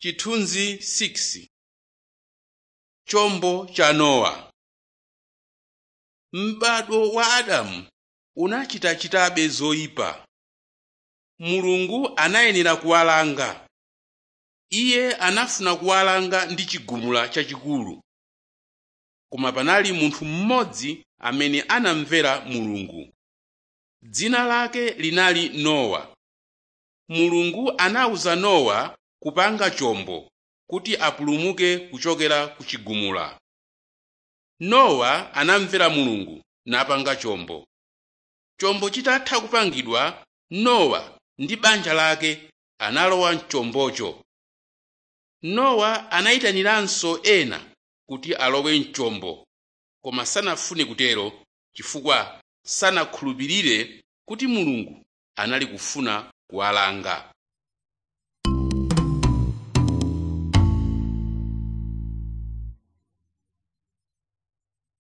Chithunzi 6 Chombo cha Nowa M'bado wa Adamu unachitachitabe zoyipa. Mulungu anayenera kuwalanga. Iye anafuna kuwalanga ndi chigumula chachikulu. Koma panali munthu mmodzi amene anamvera Mulungu. Dzina lake linali Nowa. Mulungu anawuza Nowa kupanga chombo kuti apulumuke kuchokera ku chigumula. Nowa anamvera Mulungu napanga chombo. Chombo chitatha kupangidwa, Nowa ndi banja lake analowa mchombocho. Nowa anayitaniranso ena kuti alowe mchombo, koma sanafune kutero chifukwa sanakhulupirire kuti Mulungu anali kufuna kuwalanga.